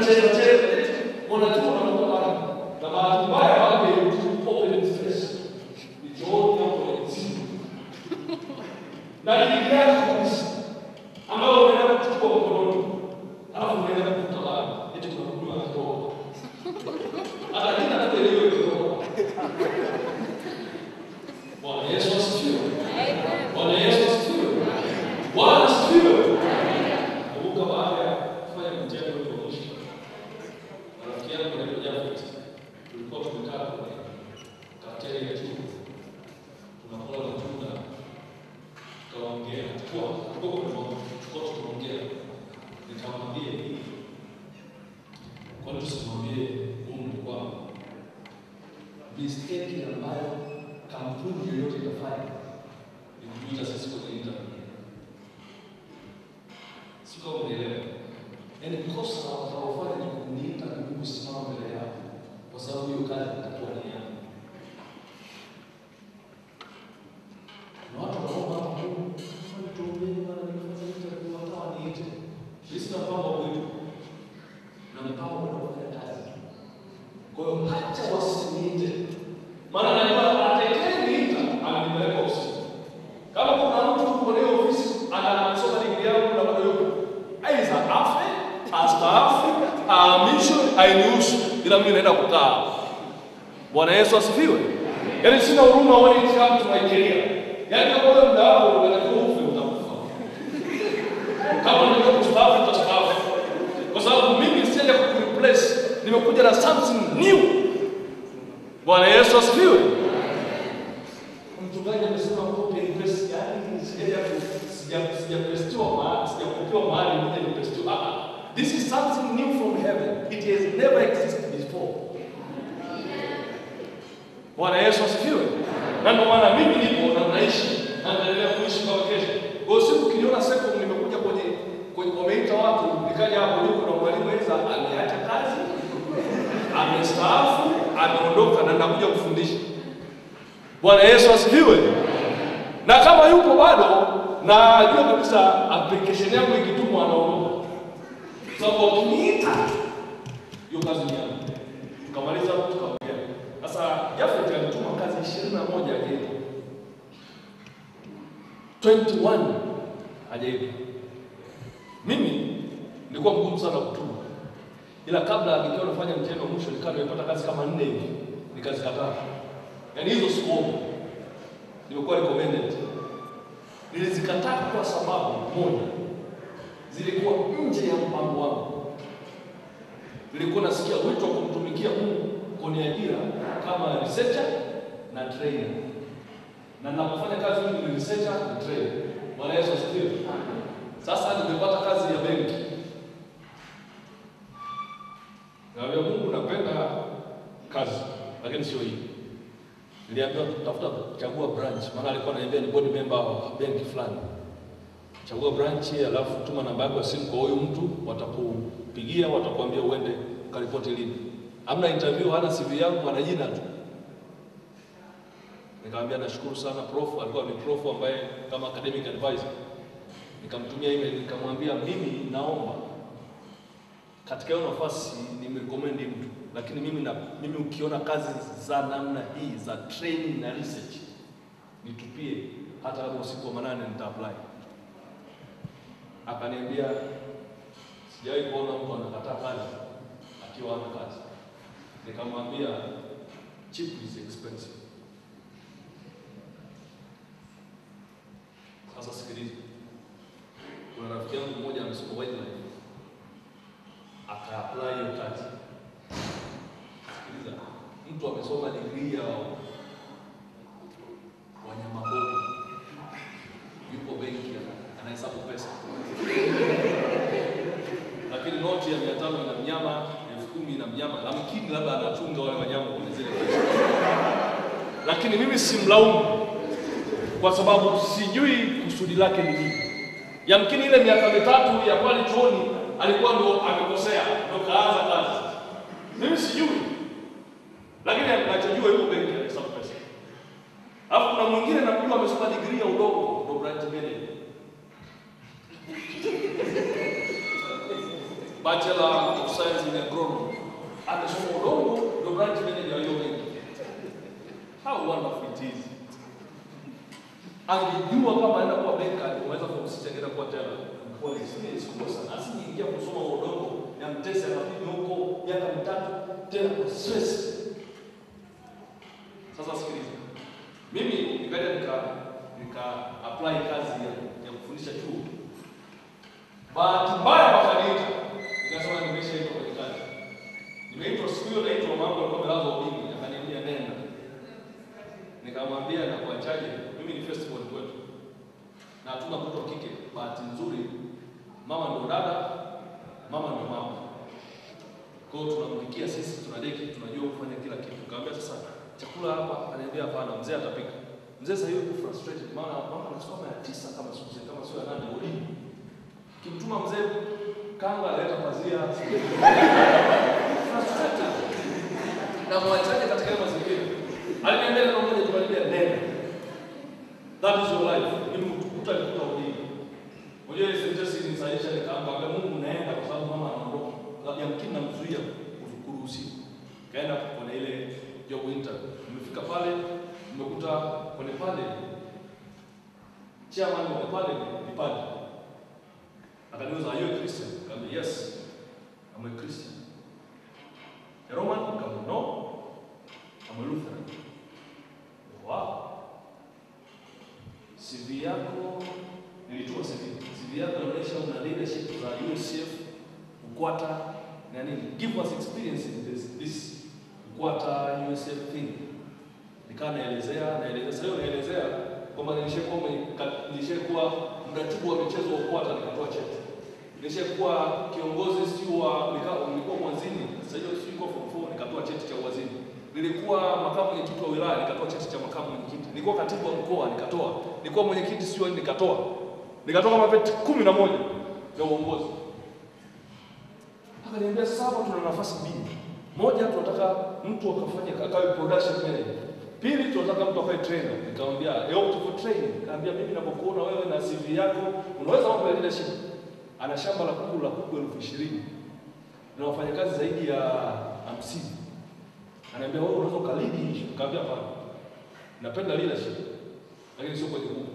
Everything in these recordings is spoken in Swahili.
cheza cheza, wanajua wanakuwa bana. Na bahati mbaya wake open space. Ni chooni hapo ni chini. Na ni yako kabisa. Ambao unaenda kuchukua mkononi. Alafu unaenda kutawala. Eti kuna huduma ya kiroho. Hata jina hatuelewi kiroho. Bwana Yesu asifiwe. Bwana Yesu asifiwe. Bwana asifiwe. Kumbuka baada ya kufanya mtihani wetu wa mwisho, rafiki yangu anaitwa Jafet, tulikuwa tumekaa kwenye kafeteria ya chuo, tunakula matunda, tukaongea, tukua tukua kwa tukua tukaongea, nikamwambia hivi, kwani tusimwambie Mungu kwamba mistake ambayo kampuni yoyote itafanya ni kutuita sisi kwenye interview. Si kama unaelewa. Yaani kosa watakaofanya ni kuniita na mimi kusimama mbele yao, kwa sababu hiyo kazi itakuwa ni yangu. Na watu wanaomba hapa Mungu, "Fanya tuombeni bwana, nimefanya interview wakawa niite." Mimi sina mpango wa kuitwa. Na mpango wa kufanya kazi. Kwa hiyo hata wasiniite. Maana najua atakayeniita amenipeleka ofisini. Kama kuna mtu kwenye ofisi anasoma digrii yangu na bado yuko aidha afe astaafu ahamishwe ainihusu, ila mimi naenda kukaa. Bwana Yesu asifiwe. Yaani sina huruma wale kitabu tunaikilia. Yaani kama wewe muda wako unatakiwa ufe utakufa. Kama unataka kustaafu utastaafu. Kwa sababu mimi sijaja kukureplace, nimekuja na something new. Bwana Yesu asifiwe. Mchungaji amesema copy and paste, yani sijaja sija sijapestiwa mahali, sijakopiwa mahali nije nipestiwa. Ah, ah. This is something new from heaven. It has never existed before. Bwana Yesu asifiwe. Na ndio maana mimi nipo na naishi na naendelea kuishi mpaka kesho. Kwa hiyo siku ukiniona seko nimekuja kwenye kwenye wameita watu nikaja hapo niko na mwalimu Eza ameacha kazi amestaafu ameondoka na nakuja kufundisha. Bwana Yesu asifiwe. Na kama yupo bado, najua kabisa application yangu ikitumwa anaondoka. Sababu wakiniita hiyo kazi ni yangu. Tukamaliza tukaongea. Sasa Jafet alituma kazi ishirini na moja ajaibu 21 ajaibu. Mimi nilikuwa mgumu sana kutuma, ila kabla nikiwa nafanya mtihani wa mwisho nikawa nimepata kazi kama nne hivi, nikazikataa. Yaani hizo sikuomba, nimekuwa recommended. Nilizikataa kwa sababu moja, zilikuwa nje ya mpango wangu. Nilikuwa nasikia wito wa kumtumikia Mungu kwenye ajira kama researcher na trainer, na ninapofanya kazi mimi ni researcher na trainer. Bwana Yesu asifiwe. Sasa nimepata kazi ya benki, naambia Mungu, napenda kazi lakini sio hii. Niliambiwa tafuta, chagua branch, maana alikuwa ananiambia ni board member wa benki fulani. Chagua branch, alafu tuma namba yako ya simu kwa huyu mtu, watakupigia, watakuambia uende ukaripoti lini. Hamna interview, hana CV yangu, ana jina tu. Nikamwambia nashukuru sana prof, alikuwa ni prof ambaye kama academic advisor. Nikamtumia email nikamwambia, mimi naomba katika hiyo nafasi nimrecommend mtu, lakini mimi na mimi ukiona kazi za namna hii za training na research nitupie, hata kama usiku wa manane nita apply. Akaniambia sijawahi kuona mtu anakataa kazi akiwa hana kazi. Nikamwambia cheap is expensive. Sasa sikiliza, kuna rafiki yangu mmoja amesoma wildlife aka-apply hiyo kazi. Sikiliza, mtu amesoma degree ya wanyamapori, yupo benki ana- anahesabu pesa, lakini noti ya mia tano ina mnyama, elfu kumi ina mnyama, lamkini labda anachunga wale wanyama kwenye zile pesa. Lakini mimi simlaumu kwa sababu sijui kusudi lake ni nini. Yamkini ile miaka mitatu ya pale chuoni alikuwa ndo amekosea, ndo kaanza kazi. Mimi sijui, lakini nachojua yuko benki anahesabu pesa. Alafu kuna mwingine namjua amesoma degree ya udongo, ndo branch manager. Bachelor of Science in Agronomy. Amesoma udongo ndio branch manager wa hiyo benki. How wonderful it is. Angejua kama anaenda kuwa benka, angeweza kumsisha ngenda kuwa tena. Kwa experience kubwa sana. Asingeingia kusoma udongo ya mtesi akapita huko miaka mitatu tena kwa stress. Sasa sikiliza. Mimi nikaja nika nika apply kazi ya, ya kufundisha chuo. Bahati mbaya wakaniita. Nikasema nimeshaitwa kwenye kazi. Nimeitwa siku hiyo naitwa mambo alikuwa amelazwa ubini, akaniambia nenda. Nikamwambia nakuachaje? Mimi ni festival kwetu. Na hatuna mtoto wa kike. Bahati nzuri mama ndio dada, mama ndio mama. Kwa hiyo tunampikia sisi, tunadeki, tunajua kufanya kila kitu. Nikamwambia sasa chakula hapa, ananiambia hapana, mzee atapika. Mzee sasa yuko frustrated maana mama anasoma ya tisa kama siku kama sio ya nane ulini. Kimtuma mzee kanga aleta pazia. Frustrated. Na mwachaje katika hayo mazingira. Aliniambia neno moja tukalibia neno. That is your life. Mimi mtukuta alikuta ulini. Unajua ile sentence nisaisha nikaamba Mungu naenda kwa sababu mama anaondoka. Yamkini namzuia kuruhusiwa. Kaenda kwenye ile job interview. Nimefika pale, nimekuta kwenye pale chairman wa pale ni pale. Akaniuliza, are you a Christian? Nikamwambia, yes, I'm a Christian. A Roman? Nikamwambia, no, I'm a Lutheran. Wow. CV yako nilituma CV. CV yako inaonyesha una leadership za UCF, UKWATA na nini. Give us experience in this, this UKWATA UCF thing. Nikawa naelezea naelezea, sasa hiyo naelezea kwamba nilishakuwa nilishakuwa mratibu wa michezo wa UKWATA nikatoa cheti. Nilishakuwa kiongozi sio wa nilikuwa mwanzini, sasa hiyo sio kwa form 4 nikatoa cheti cha uwaziri. Nilikuwa makamu mwenyekiti wa wilaya nikatoa cheti cha makamu mwenyekiti. Nilikuwa katibu wa mkoa nikatoa. Nilikuwa mwenyekiti sio nikatoa. Nikatoa kama veti kumi na moja vya uongozi. Akaniambia sasa hapa tuna nafasi mbili. Moja tunataka mtu akafanye akawe production manager. Pili tunataka mtu akawe trainer. Nikamwambia yo tuko training. Nikamwambia mimi ninapokuona wewe na CV yako unaweza mambo ya leadership. Ana shamba la kuku la kuku elfu ishirini na wafanyakazi zaidi ya hamsini. Ananiambia wewe unaweza ukalidi hicho. Nikamwambia hapana. Napenda leadership lakini sio kwenye kuku.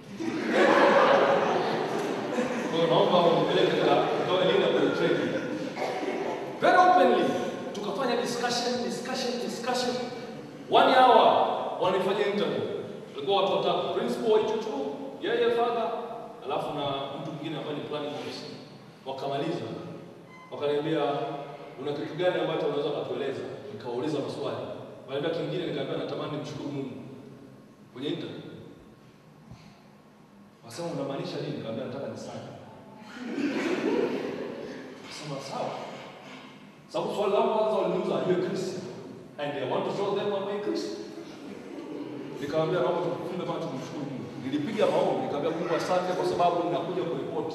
Kwa hiyo naomba unipeleke katika leader kwenye training. Very openly tukafanya discussion discussion discussion one hour wanifanyia interview. Walikuwa watu watatu, principal wa hicho chuo, yeye father, alafu na mtu mwingine ambaye ni planning officer. Wakamaliza. Wakaniambia una kitu gani ambacho unaweza kutueleza? Nikauliza maswali. Waliambia kingine, nikaambia natamani mshukuru Mungu kwenye interview. Wasema unamaanisha nini? Nikamwambia nataka nisali. Wasema sawa. Sababu swali langu kwanza waliniuliza are you a Christian? And I want to show them I'm a Christian. Nikamwambia naomba tufunge macho tumshukuru Mungu. Nilipiga maombi nikamwambia Mungu asante kwa sababu ninakuja kuripoti.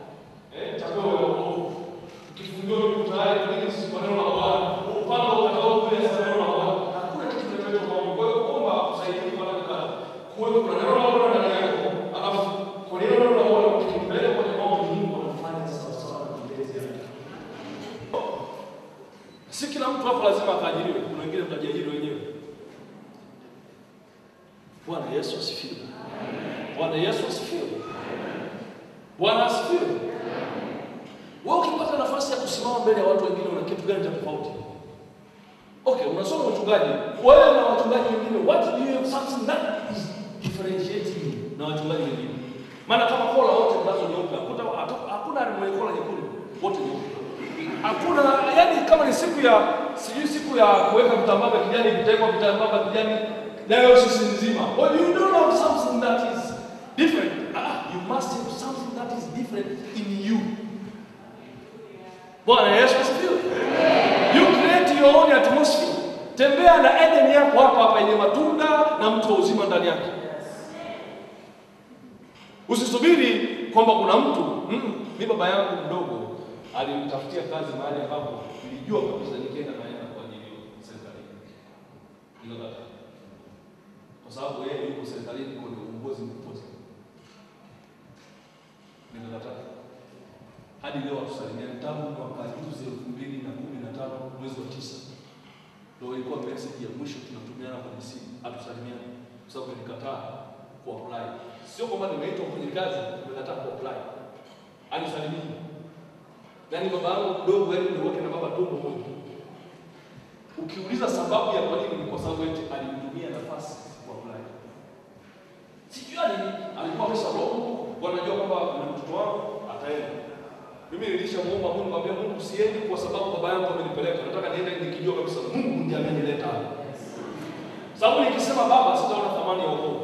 Upanga ukatoa wakaajiriwe, kuna wengine mtajiajiri wenyewe. Bwana Yesu asifiwe. Bwana Yesu asifiwe. Bwana asifiwe. Wewe ukipata nafasi ya kusimama mbele ya watu wengine, una kitu gani cha tofauti? Okay, unasoma uchungaji, wewe na wachungaji wengine, what do you have something that is differentiating you na wachungaji wengine? Maana kama kola wote mnazo nyeupe, hakuna hakuna mwenye kola nyekundu, wote nyeupe. Hakuna yani, kama ni siku ya sijui siku ya kuweka vitambaa vya kijani, vitawekwa vitambaa vya kijani nayo sisi nzima. Well, you don't have something that is different. Ah, you must have something that is different in you. Bwana Yesu asifiwe. You create your own atmosphere. Tembea na Eden yako hapa hapa yenye matunda na mtu wa uzima ndani yake. Usisubiri kwamba kuna mtu mm, mi baba yangu mdogo alimtafutia kazi mahali ambapo nilijua kabisa nikienda naenda kwa ajili ya serikalini. Nikakataa. Kwa sababu yeye yuko serikalini kwenye uongozi mkubwa sana. Nikakataa. Hadi leo hatusalimiani tangu mwaka juzi elfu mbili na kumi na tano mwezi wa tisa ndio ilikuwa message ya mwisho tunatumiana kwenye simu, hatusalimiani kwa sababu nilikataa kuapply. Sio kwamba nimeitwa kwenye kazi, nimekataa kuapply. Anisalimii. Yaani baba yangu mdogo yaani niweke na baba tumbo moja. Ukiuliza sababu ya kwa nini, ni kwa sababu eti alimtumia nafasi kuapply. Sijui nini, alikuwa amesharoho Mungu, wanajua kwamba na mtoto wangu ataenda. Mimi nilishamuomba Mungu, mwambia Mungu, siendi kwa sababu baba yangu amenipeleka. Nataka niende nikijua kabisa Mungu ndiye amenileta hapa. Sababu nikisema baba sitaona thamani ya wokovu.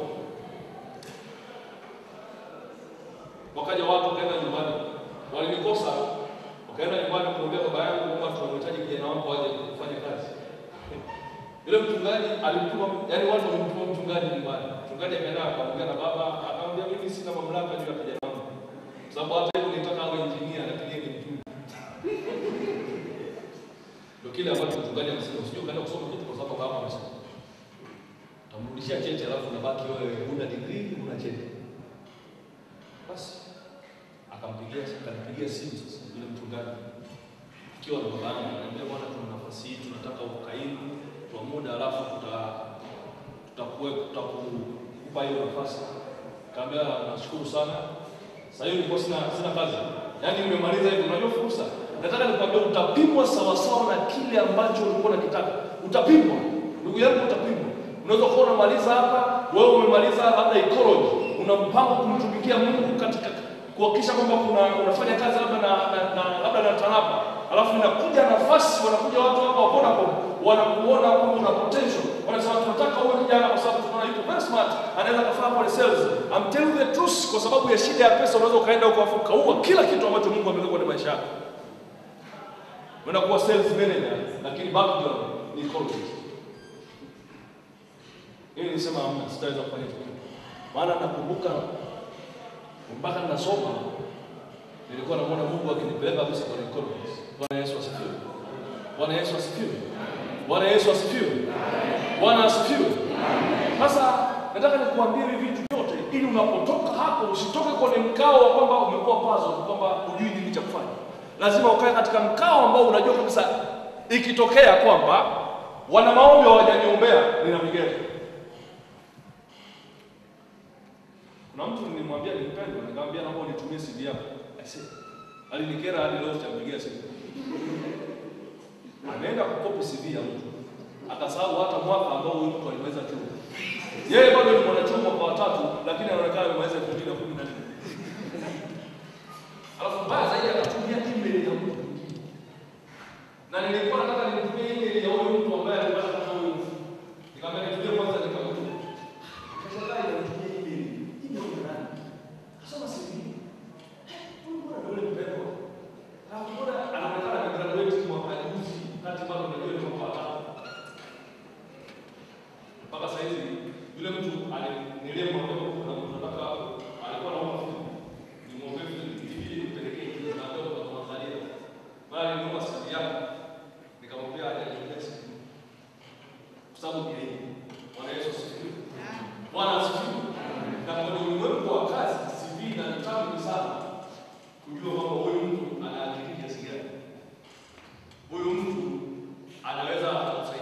Wakaja watu wakaenda nyumbani, walinikosa, wakaenda nyumbani kumwambia baba yangu kwamba tunamhitaji kijana wangu aje kufanya kazi. Yule mchungaji alimtuma, yani watu walimtuma mchungaji nyumbani. Mchungaji akaenda akamwambia na baba, akamwambia mimi sina mamlaka juu ya kijana wangu, kwa sababu hata hivyo nitaka awe injinia, lakini yeye ni mtume. Ndio kile ambacho mchungaji anasema, usije ukaenda kusoma kitu kwa sababu baba amesema. Utamrudishia cheti alafu unabaki wewe huna degree, huna cheti. Basi akampigia akanipigia simu sasa yule mchungaji ikiwa na baba yangu, ananiambia bwana, tuna nafasi hii, tunataka ukaimu kwa muda, alafu tuta tutakuwe tutakupa hiyo nafasi. Kaambia nashukuru sana. Sasa hiyo nilikuwa sina sina kazi, yaani nimemaliza hivi. Unajua fursa, nataka nikwambia, utapimwa sawasawa na kile ambacho ulikuwa unakitaka. Utapimwa ndugu yangu, utapimwa. Unaweza kuwa unamaliza hapa, wewe umemaliza labda ecology, una mpango kumtumikia Mungu katika kuhakikisha kwamba kuna unafanya kazi labda na, na, na labda na TANAPA, alafu inakuja nafasi, wanakuja watu hapa wa Vodacom wanakuona kwamba una potential, wanasema tunataka uwe kijana kwa sababu tunaona yuko very smart, anaweza kufanya pale sales. I'm telling you the truth, kwa sababu ya shida ya pesa unaweza ukaenda huko afu ukaua kila kitu ambacho Mungu ameweka kwenye maisha yako. Unaenda kuwa sales manager, lakini background ni economist. Mimi nilisema hamna, sitaweza kufanya hicho kitu. Maana nakumbuka mpaka ninasoma nilikuwa namuona Mungu akinipeleka kabisa kwenye economics. Bwana Yesu asifiwe. Bwana Yesu asifiwe. Bwana Yesu asifiwe. Bwana asifiwe. Sasa nataka nikuambie hivi vitu vyote ili unapotoka hapo usitoke kwenye mkao wa kwamba umekuwa puzzle, kwamba hujui nini cha kufanya. Lazima ukae katika mkao ambao unajua kabisa ikitokea kwamba wana maombi hawajaniombea ninapigia. Kuna mtu nilimwambia nilipendwa, nikamwambia naomba unitumie CV yako. Aisee. Alinikera hadi leo sitampigia simu. Ameenda kukopi CV ya mtu. Akasahau hata mwaka ambao huyu mtu alimaliza chuo. Yeye bado ni mwanachuo mwaka wa tatu, lakini anaonekana amemaliza 2014. Alafu mbaya zaidi akatumia email ya mtu mwingine. Na nilikuwa nataka nimtumie email ya huyo mtu ambaye alipata kama huyo mtu. Nikamwambia nitumie kwanza nikamtuma. Kashangaa inanitumia email. Email ya nani? Kasoma CV. Huyu mbona ndio yule mpendwa? Alafu mbona anaonekana amegraduate mwaka juzi, kati bado unajua ni mwaka wa tatu. Mpaka sasa hivi yule mtu nilimwambia kuna mtu nataka alikuwa anaomba vitu. Nimwombe vitu hivi nipelekee hivi na ndio kwa Tanzania. Bali niomba CV yako. Nikamwambia aje simu. Kwa sababu ni yeye. Bwana Yesu asifiwe. Bwana asifiwe. Na kwenye ulimwengu wa kazi CV na kitabu ni sana kujua kwamba huyu mtu ana akili kiasi gani. Huyu mtu anaweza kusaidia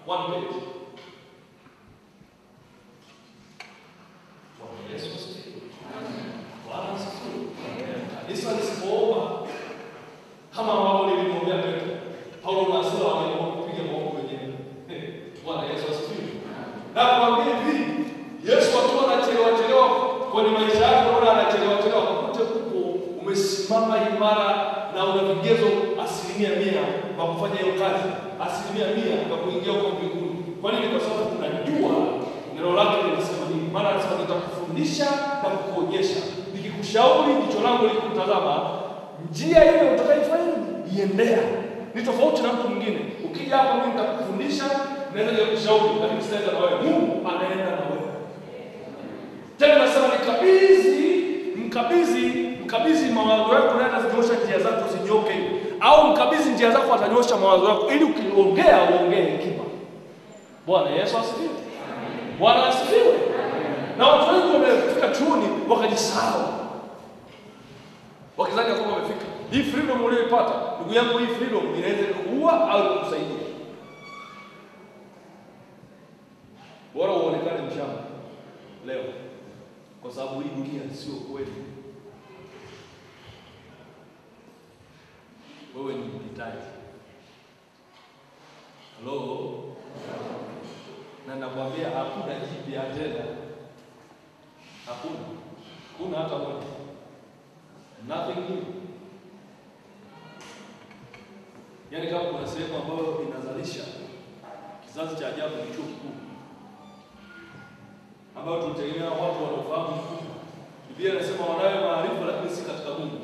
one page. Bwana Yesu asifiwe. Bwana asifiwe. Kanisa lisipoomba kama ambavyo nilimwambia Petro, Paulo na Sila waliamua kupiga maombi wenyewe. Bwana Yesu asifiwe. Na kuambia hivi, Yesu akiwa anachelewa chelewa kwenye maisha yako, unaona anachelewa chelewa, kukute huko umesimama imara na una vigezo asilimia mia kwa kufanya hiyo kazi, asilimia mia kwa kuingia huko mbinguni. Kwa nini? Kwa sababu unajua neno lake linasema nini. Maana anasema nitakufundisha na kukuonyesha, nikikushauri jicho langu likutazama, njia ile utakaifanya iendea. Ni tofauti na mtu mwingine. Ukija hapa, mimi nitakufundisha, naweza kukushauri, lakini sitaenda na wewe. Mungu anaenda na wewe. Tena nasema nikabidhi, mkabidhi, mkabidhi mawazo yako naye atazinyosha njia zako zinyoke, au mkabidhi njia zako atanyosha mawazo yako, ili ukiongea uongee hekima. Bwana Yesu asifiwe. Bwana asifiwe. Na watu wengi wamefika chuoni wakajisahau, wakizani ya kwamba wamefika. Hii freedom uliyoipata, ndugu yangu, hii freedom inaweza kuua au kukusaidia. Bora uonekane mshamba leo, kwa sababu hii dunia sio kweli. Wewe ni mhitaji. Halo, na nakwambia hakuna jipya tena, hakuna, kuna hata moja, nothing new. Yaani kama kuna sehemu ambayo inazalisha kizazi cha ajabu ni chuo kikuu ambayo tunategemea watu wanaofahamu mkubwa. Biblia inasema wanayo maarifa lakini si katika Mungu.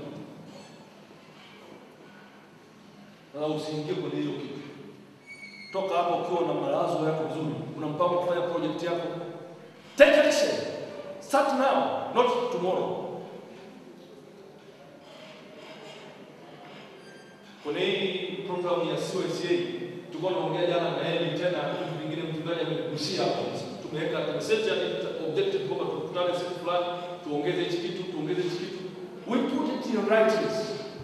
Sasa usiingie kwenye hiyo kitu. Toka hapo ukiwa na mawazo yako vizuri, una mpango kufanya project yako. Take action. Start now, not tomorrow. Kwenye hii program ya COSA tulikuwa tunaongea jana na yeye tena vitu vingine mchungaji amegusia hapo. Tumeweka message ya objective kwamba tukutane siku fulani tuongeze hichi kitu, tuongeze hichi kitu. We put it in writings.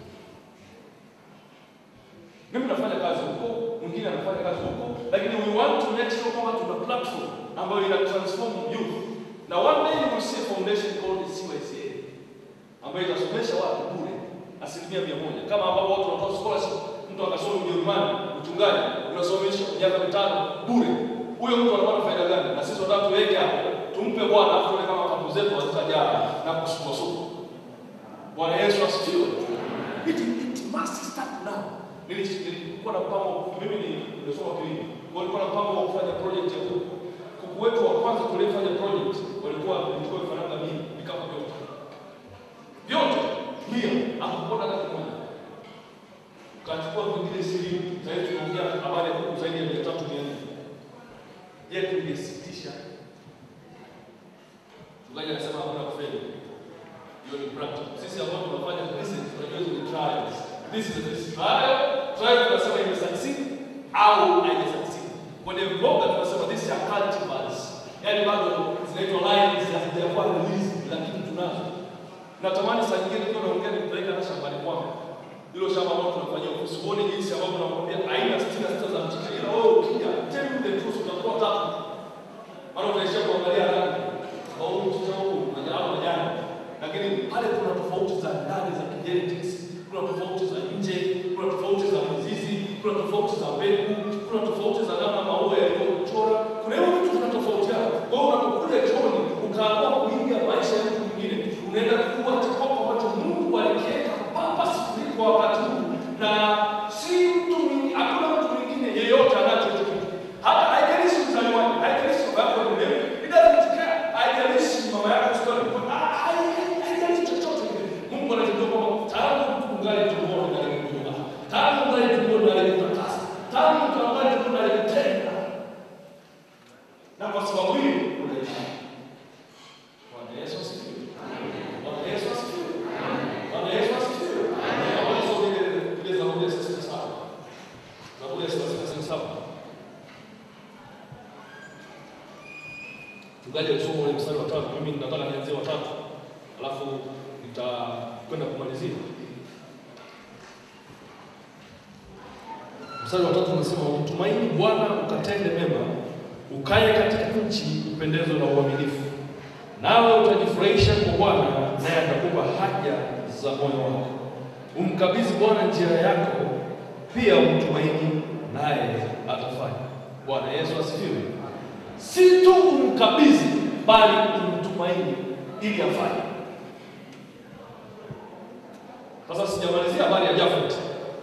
Mimi nafanya kazi huko, mwingine anafanya kazi huko, lakini we want to make sure kwamba tuna platform ambayo ina transform youth. Na one day you will see a foundation called CYCA ambayo itasomesha watu bure asilimia mia moja kama ambavyo watu wanatoa scholarship. Mtu akasoma Ujerumani uchungaji unasomesha miaka mitano bure. Huyo mtu anakuwa na faida gani? Na sisi wanataka tuweke hapo, tumpe Bwana afu tuone kama kampu zetu hazitajaa na kusukwasukwa. Bwana Yesu asifiwe. It, it must start now. Nili- Nilikuwa na mpango, mimi ni nimesoma kilimo, kwa hiyo nilikuwa na mpango wa kufanya project ya kuku. Kuku wetu wa kwanza tuliofanya project walikuwa walikuwa vifaranga mia vikapu vyote vyote mia, hakupona hata kimoja. Ukachukua vingine ishirini, sasa hivi tunaongea habari ya kuku zaidi ya mia tatu mia nne. Je, tungesitisha? Mchungaji anasema hakuna kufeli. Hiyo ni practice. Sisi ambao tunafanya business tunajua hizo ni trials. This is a trial. Trial tunasema ime succeed au haija succeed. Kwenye mboga tunasema this are cultivars. Yaani bado zinaitwa lines hazijakuwa released lakini tunazo. Natamani saa nyingine tukiwa naongea nikupeleka na shambani kwangu. Hilo shamba ambalo tunafanyia ofisi, uone jinsi ambavyo nakwambia aina sitini na sita za mchicha. Ila wewe ukija, tell you the truth, utakuwa tatu. Maana utaishia kuangalia rangi. Au huu mchicha huu unajaa majani. Lakini pale kuna tofauti za ndani za genetics, kuna tofauti za nje, kuna tofauti za mizizi, kuna tofauti za mbegu, kuna tofauti za namna maua yalivyochora. Kuna hiyo vitu vinatofautiana. Kwa hiyo unapokuja chooni ukaamua kuiga maisha ya mtu mwingine, unaenda kuwa chakoko ambacho Mungu alikiweka purpose kwa wakati huu, na si mtu mwingine, hakuna mtu mwingine yeyote anacho hicho kitu. Hata haijalishi mzaliwaje, haijalishi baba yako ni nani, it doesn't care, haijalishi mama yako sio haijalishi chochote kile. Mungu anajua kwamba tangu mtu ungali tumboni na alikujua, tangu ungali tumboni na alikutakasa, tangu mtu ungali tumboni na alikutenda, na kwa sababu hiyo unaishi. Bwana Yesu asifiwe. Bwana Yesu asifiwe. Bwana Yesu asifiwe. Naomba nisome ile- ile Zaburi ya thelathini na saba. Zaburi ya thelathini na saba. Mchungaji alisoma ule mstari wa tatu, mimi nataka nianzie wa tatu, alafu nitakwenda kumalizia Mstari wa tatu unasema umtumaini Bwana ukatende mema, ukae katika nchi upendezo na uaminifu, nawe utajifurahisha kwa Bwana, naye atakupa haja za moyo wako. Umkabidhi Bwana njia yako, pia umtumaini, naye atafanya. Bwana Yesu asifiwe. Si tu umkabidhi, bali umtumaini ili afanye. Sasa sijamalizia habari ya Jafet.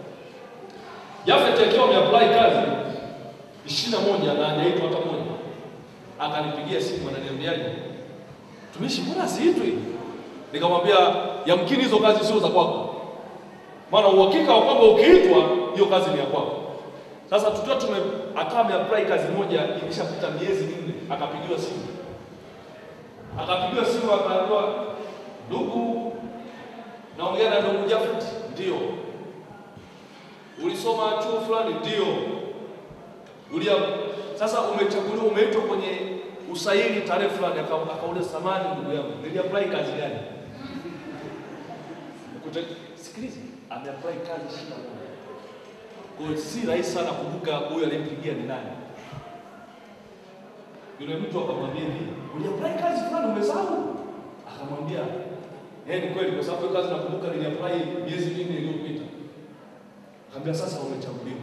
Jafet akiwa ameapply kazi ishirini na moja na hajaitwa hata moja, akanipigia simu ananiambiaje, tumishi, mbona siitwi? Nikamwambia yamkini hizo kazi sio za kwako, maana uhakika wa kwamba ukiitwa hiyo kazi ni ya kwako. Sasa tukiwa tume akawa ameapply kazi moja, imeshapita miezi minne, akapigiwa simu, akapigiwa simu, akaambiwa ndugu, naongea na ndugu Jafet. Ndio. Ulisoma chuo fulani? Ndio. Ulia sasa umechaguliwa, umeitwa kwenye usaili tarehe fulani. Aka- Akauliza, samani ndugu yangu, niliapply kazi gani? Kute- Sikiliza, ameapply kazi ishirini na moja. Kwa hiyo si rahisi sana kumbuka huyu aliyempigia ni nani. Yule mtu akamwambia hivi, uliapply kazi fulani umesahau? Akamwambia, eh, ni kweli kwa sababu hiyo kazi nakumbuka niliapply miezi minne iliyopita. Akamwambia sasa umechaguliwa.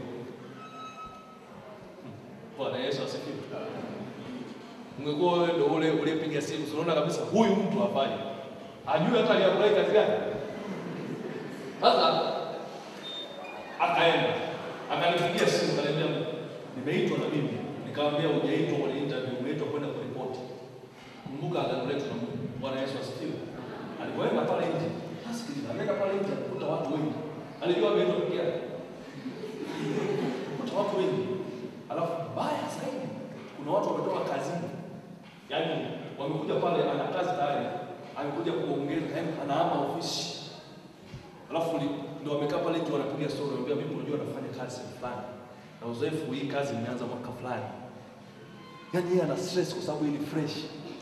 Hmm. Bwana Yesu asifiwe. Ungekuwa wewe ndio ule uliyepiga simu, unaona kabisa huyu mtu hafai. Ajui hata aliapply kazi gani. Sasa akaenda akanipigia simu akaniambia nimeitwa na mimi. Nikamwambia hujaitwa kwenye interview, umeitwa kwenda kuripoti. Kumbuka agano letu na Mungu. Bwana Yesu asifiwe. Alipoenda pale nje, asikiliza, ameenda pale nje kukuta watu wengi. Alijua ameitwa peke yake. Kukuta watu wengi. Alafu mbaya zaidi, kuna watu wametoka kazini. Yaani wamekuja pale ana kazi tayari. Amekuja kuongeza, yaani anahama ofisi. Alafu ni- ndio wamekaa pale nje wanapiga story, wanambia mimi unajua nafanya kazi fulani. Na uzoefu hii kazi imeanza mwaka fulani. Yaani yeye ana stress kwa sababu hii ni fresh.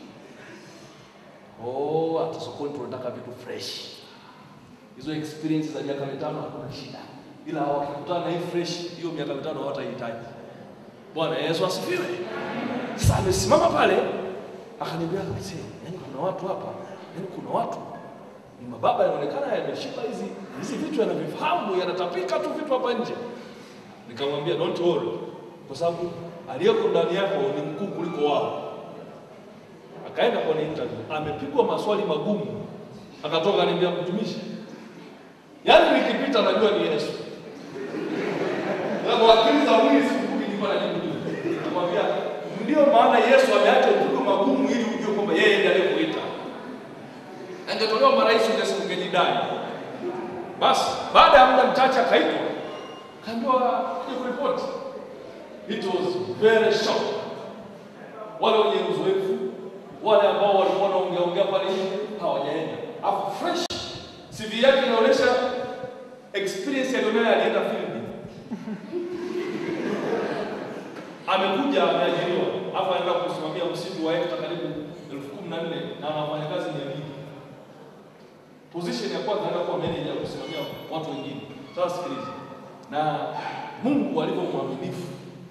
Oh, hata sokoni tunataka vitu fresh. Hizo experience za miaka mitano hakuna shida. Ila wakikutana na hii fresh, hiyo miaka mitano hawatahitaji. Bwana Yesu asifiwe. Sasa amesimama pale akaniambia mzee, yani kuna watu hapa, yani kuna watu ni mababa yanaonekana yameshika hizi hizi vitu yanavifahamu, yanatapika tu vitu hapa nje. Nikamwambia don't worry, kwa sababu aliyeko ndani yako ni mkuu kuliko wao. Akaenda kwenye interview, amepigwa maswali magumu, akatoka akaniambia, mtumishi, yaani nikipita najua ni Yesu. Na kwa akili za mwili sikumbuki nilikuwa najibu nini. Nikamwambia, ndio maana Yesu ameacha upigo magumu ili ujue kwamba yeye ndiye aliyekuita. Angetolewa marais ungesi ungejidai. Basi baada ya muda mchache akaitwa, kaambiwa kuja kuripoti. It was very short. Wale wenye uzoefu, wale ambao walikuwa wanaongea ongea pale nje hawajaenda. Afu fresh CV yake inaonyesha experience alionayo, alienda field. Amekuja ameajiriwa, afu anaenda kusimamia msitu wa hekta karibu elfu kumi na nne na anafanya kazi mia mbili. Position ya kwanza anaenda kuwa manager ya kusimamia watu wengine. Sasa sikiliza, na Mungu alivyo mwaminifu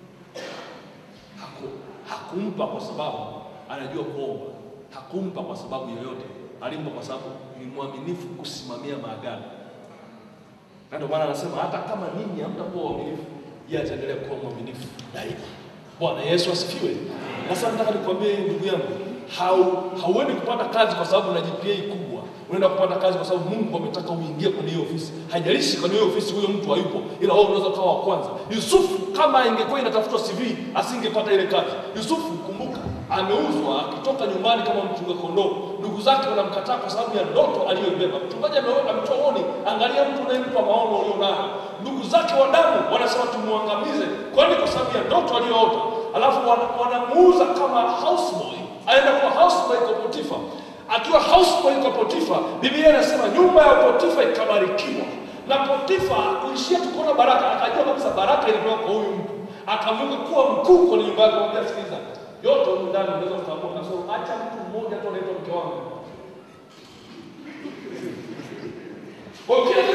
haku, hakumpa kwa sababu anajua kuomba, hakumpa kwa sababu yoyote, alimpa kwa sababu ni mwaminifu kusimamia maagano. Na ndio maana anasema hata kama ninyi hamtakuwa waaminifu, yeye ataendelea kuwa mwaminifu daima. Bwana Yesu asifiwe. Na sasa nataka nikwambie ndugu yangu, hau hauendi kupata kazi kwa sababu una GPA kubwa. Unaenda kupata kazi kwa sababu Mungu ametaka uingie kwenye hiyo ofisi. Haijalishi kwenye hiyo ofisi huyo mtu hayupo, ila wewe unaweza ukawa wa kwanza. Yusufu kama ingekuwa inatafutwa CV, asingepata ile kazi. Yusufu kumbuka, ameuzwa akitoka nyumbani kama mchunga kondoo. Ndugu zake wanamkataa kwa sababu ya ndoto aliyoibeba. Mchungaji ame- ametoa oni, angalia mtu unayempa maono ulionayo. Ndugu zake wa damu wanasema tumwangamize, kwani kwa sababu ya ndoto aliyoota. Alafu wana- wanamuuza kama houseboy, aenda kwa houseboy kwa Potifa. Akiwa houseboy kwa Potifa, Biblia inasema nyumba ya Potifa ikabarikiwa, na Potifa kuishia tu kuona baraka, akajua kabisa baraka ilitoka kwa huyu mtu, akamuka kuwa mkuu kwenye nyumba yake. Akamwambia, sikiliza, yote humu ndani unaweza kutambua, kasoro acha mtu mmoja tu anaitwa mke wangu. Kwa hiyo kile